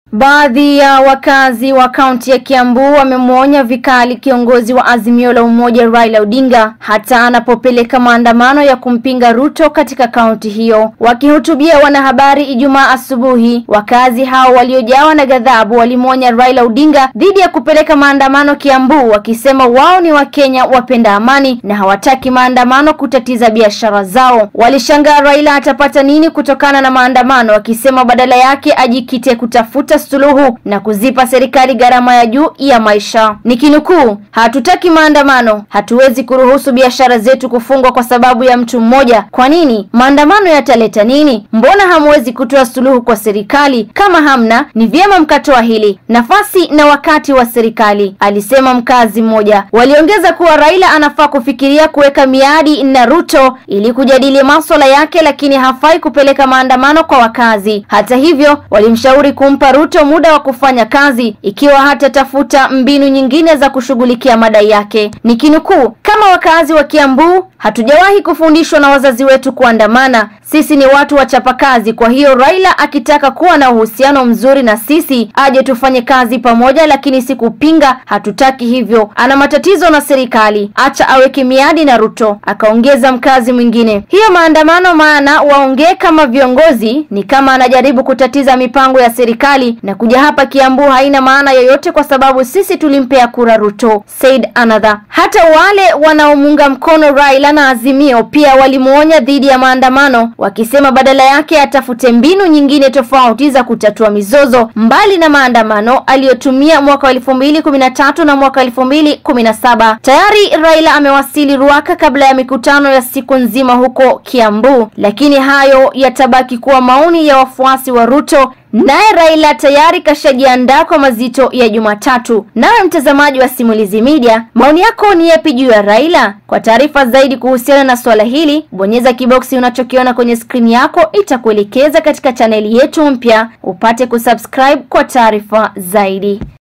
Baadhi ya wakazi wa kaunti ya Kiambu wamemwonya vikali kiongozi wa Azimio la Umoja Raila Odinga hata anapopeleka maandamano ya kumpinga Ruto katika kaunti hiyo. Wakihutubia wanahabari Ijumaa asubuhi, wakazi hao waliojawa na ghadhabu walimwonya Raila Odinga dhidi ya kupeleka maandamano Kiambu, wakisema wao ni Wakenya wapenda amani na hawataki maandamano kutatiza biashara zao. Walishangaa Raila atapata nini kutokana na maandamano, wakisema badala yake ajikite kutafuta suluhu na kuzipa serikali gharama ya juu ya maisha. Nikinukuu, hatutaki maandamano, hatuwezi kuruhusu biashara zetu kufungwa kwa sababu ya mtu mmoja. Kwa nini? Maandamano yataleta nini? Mbona hamwezi kutoa suluhu kwa serikali? Kama hamna, ni vyema mkatoa hili nafasi na wakati wa serikali, alisema mkazi mmoja. Waliongeza kuwa Raila anafaa kufikiria kuweka miadi na Ruto ili kujadili masuala yake, lakini hafai kupeleka maandamano kwa wakazi. Hata hivyo, walimshauri kumpa Ruto muda wa kufanya kazi ikiwa hatatafuta mbinu nyingine za kushughulikia madai yake. Nikinukuu, kama wakazi wa Kiambu hatujawahi kufundishwa na wazazi wetu kuandamana. Sisi ni watu wachapakazi. Kwa hiyo Raila akitaka kuwa na uhusiano mzuri na sisi aje tufanye kazi pamoja, lakini si kupinga. Hatutaki hivyo. Ana matatizo na serikali, acha aweke miadi na Ruto, akaongeza mkazi mwingine. Hiyo maandamano, maana waongee kama viongozi, ni kama anajaribu kutatiza mipango ya serikali, na kuja hapa Kiambu haina maana yoyote, kwa sababu sisi tulimpea kura Ruto, said another. Hata wale wanaomuunga mkono Raila na Azimio pia walimuonya dhidi ya maandamano wakisema badala yake atafute mbinu nyingine tofauti za kutatua mizozo mbali na maandamano aliyotumia mwaka wa elfu mbili kumi na tatu na mwaka elfu mbili kumi na saba. Tayari Raila amewasili Ruaka kabla ya mikutano ya siku nzima huko Kiambu, lakini hayo yatabaki kuwa maoni ya wafuasi wa Ruto. Naye Raila tayari kashajiandaa kwa mazito ya Jumatatu. Nawe mtazamaji wa Simulizi Media, maoni yako ni yapi juu ya Raila? Kwa taarifa zaidi kuhusiana na swala hili, bonyeza kiboksi unachokiona kwenye skrini yako, itakuelekeza katika chaneli yetu mpya, upate kusubscribe kwa taarifa zaidi.